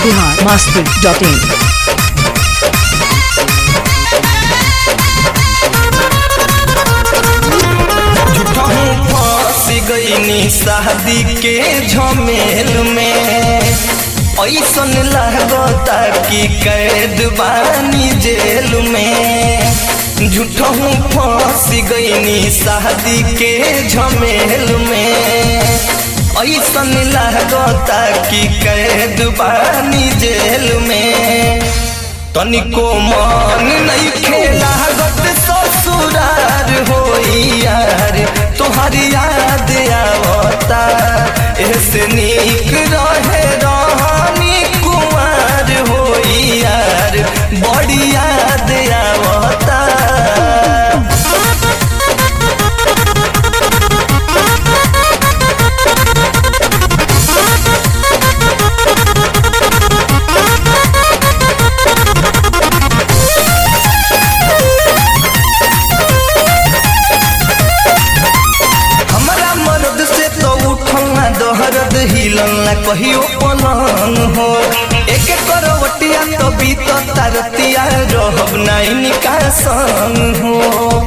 बिहार मस्ती डॉट इन झूठहूँ फंस गईनी शादी के झमेल में ऐसन लगता कि कैद बानी जेल में झूठहूँ फंस गईनी शादी के झमेल में ऐसन लगता कि कैद बानी जेल में तनिको मन नहीं खेला गत ससुरार होई यार तोहर याद आवता ऐसे नीक रहे रहनी कुमार होई यार बड़ी याद आवता हमरा मर्द से तो उठल ना दहरद हिलल ना कहियो पलंग हो एक करवटिया तो बीत तरतिया रहब ना इनका संग हो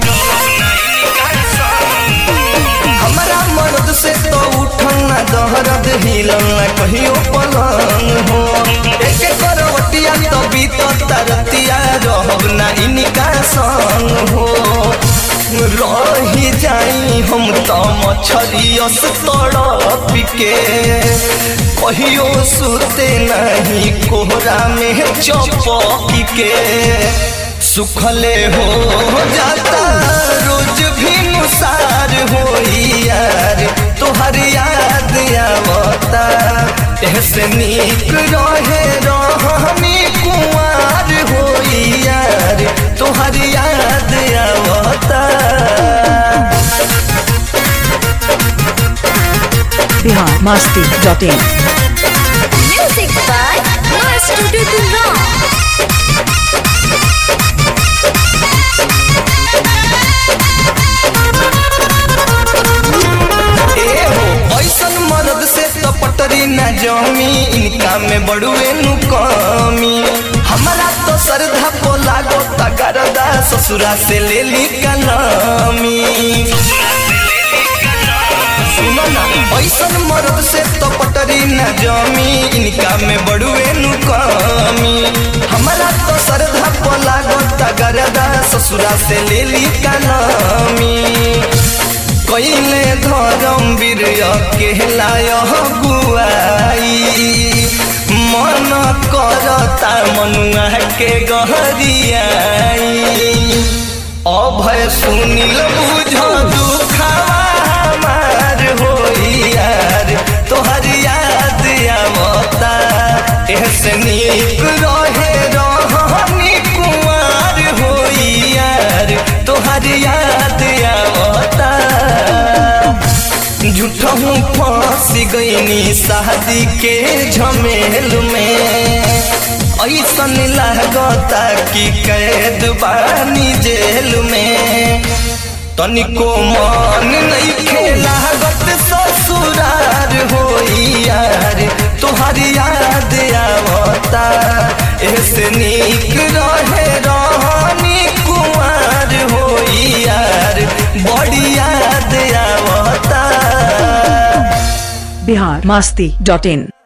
हमरा मर्द से तो उठल ना दहरद हिलल ना कहियो पलंग हो एक करवटिया तो बीत तरतिया रहब ना इनका संग हो रही जाई हम त मछरियस तड़प के कहियो सुते नहीं कोहरा में चपक के सुखले हो जाता रोज भी नुसार होई यार तोहर याद आवता ऐसे नीक रहे रहनी कुमार होई यार तोहर याद आवता बिहार मस्ती dot in Music by Master Dudura. ए हो ऐसन मर्द से तो पटरी न जमी इनका में बड़ुए नु कमी हमारा तो श्रद्धा को लागो तगरदा ससुरा से ले ली कलामी सुनो ना ऐसन मर्द से तो पटरी न जमी इनका में बड़ुए नु कमी हमारा तो श्रद्धा को लागो तगरदा ससुरा से ले ली कलामी कैले धरम वीर कहलाय गुआई मन करता मनुआ के गहरियाई अभय सुनिल बुझ दुखावा हमार होई यार तोहर याद आवता ऐसे नीक रहे रहनी कुमार होई यार तोहर याद आवता झूठहूँ फंस गईनी शादी के झमेल में ऐसन लगता कि कैद बानी जेल में तनिको मन नहीं खेला गत ससुरार होई यार तोहर याद आवता ऐसे नीक रहे रहनी कुमार होई यार बड़ी याद आवता बिहार मस्ती डॉट इन